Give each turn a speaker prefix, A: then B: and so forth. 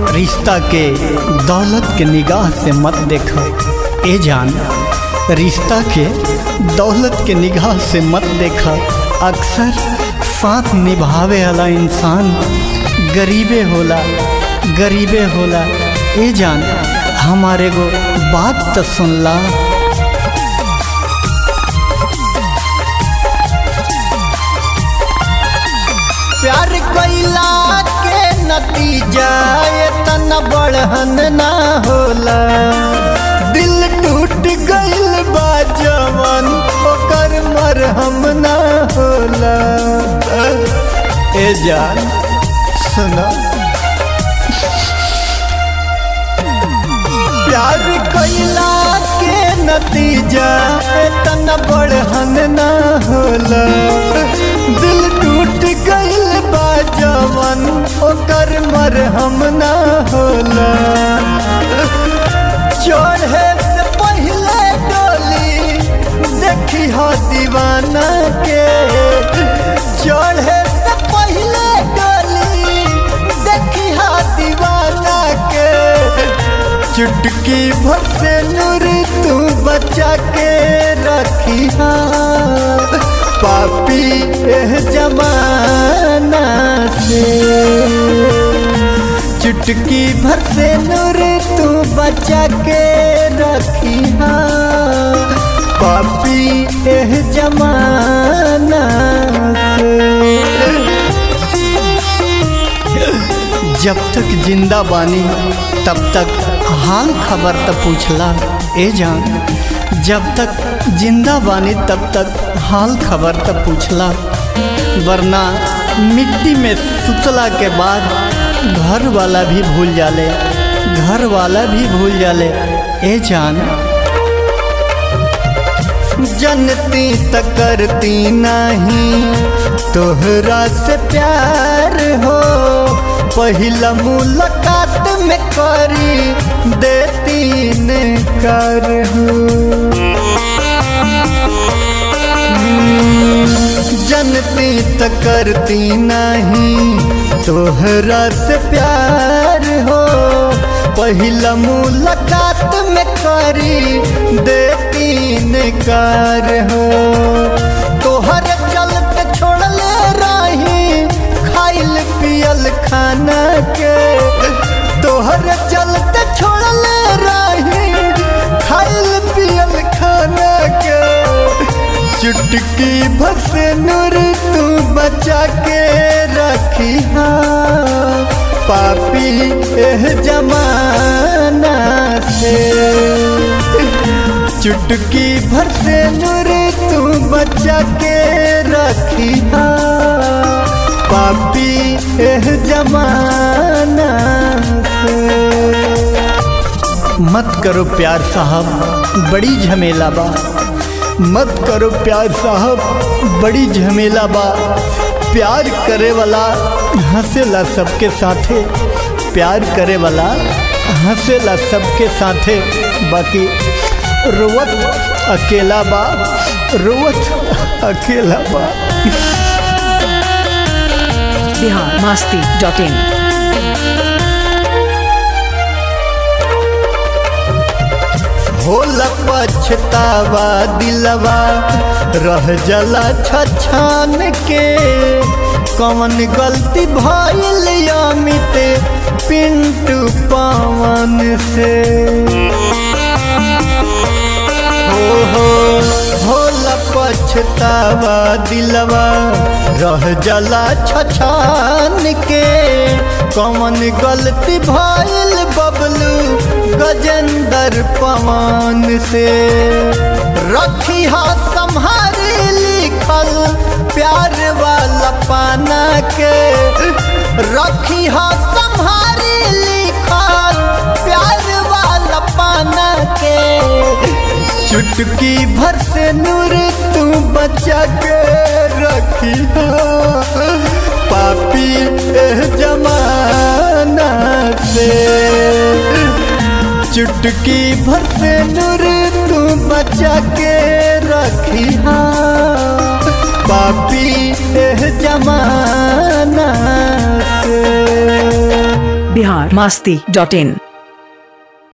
A: रिश्ता के दौलत के निगाह से मत देख ए जान रिश्ता के दौलत के निगाह से मत देख अक्सर साथ निभावे वाला इंसान गरीबे होला गरीबे होला ए जान हमारे गो बात तो सुनला प्यार कैला के नतीजा इतना बढ़न ना होला दिल टूट गइल बा जवन ओकर मरहम ना होला ए जान सुना प्यार कैला के नतीजा इतना बढ़न ना होला दिल टूट गइल बा जवन ओकर मरहम ना होला चढ़े से पहले डोली देखी हो दीवाना के चढ़े से पहले डोली देखी हो दीवाना के चुटकी भर से नूर तू बचा के रखी पापी एह जमाना से चुटकी भर से नूर तू बचा के रखी पापी एह जमाना से जब तक जिंदा बानी तब तक हाल खबर तो पूछला ए जान जब तक जिंदा बानी तब तक हाल खबर तो पूछला वरना मिट्टी में सुतला के बाद घर वाला भी भूल जाले घर वाला भी भूल जाले ए जान जनती त करती नहीं तोहरा से प्यार हो पहिला मुलाकात में करी देती ने कर जनती त करती नहीं तोहरा से प्यार हो पहिला मुलाकात में करी देती ने कर हो तोहर चलते छोड़ले रही खाइल पियल खाना के तोहर चलते छोड़ले रही खाइल पियल खाना के चुटकी भस नूर तू बचा के रखी पापी एह जमाना से चुटकी भर से नूर तू बचा के रखी पापी एह जमाना से मत करो प्यार साहब बड़ी झमेला बा मत करो प्यार साहब बड़ी झमेला बा प्यार करे वाला हंसेला सबके साथे प्यार करे वाला हंसेला सबके साथे बाकी रोवत अकेला बा रोवत अकेला बा
B: बिहार मस्ती डॉट इन
A: होला पछतावा दिलवा रह जला छछान के कौन गलती भइल अमित पिंटू पवन से हो हो होला पछतावा दिलवा रह जला छछान के कौन गलती भइल बबलू गजेंद्र पवन से रखी हा संहारी लिखल प्यार वाला पाना के रखी हा संहारी लिखल प्यार वाला पाना के चुटकी भर से नूर तू बचा के रखी पापी एह जमाना से चुटकी भर से नूर तू बचा के रखी पापी एह जमाना से
B: बिहार मास्ती डॉट इन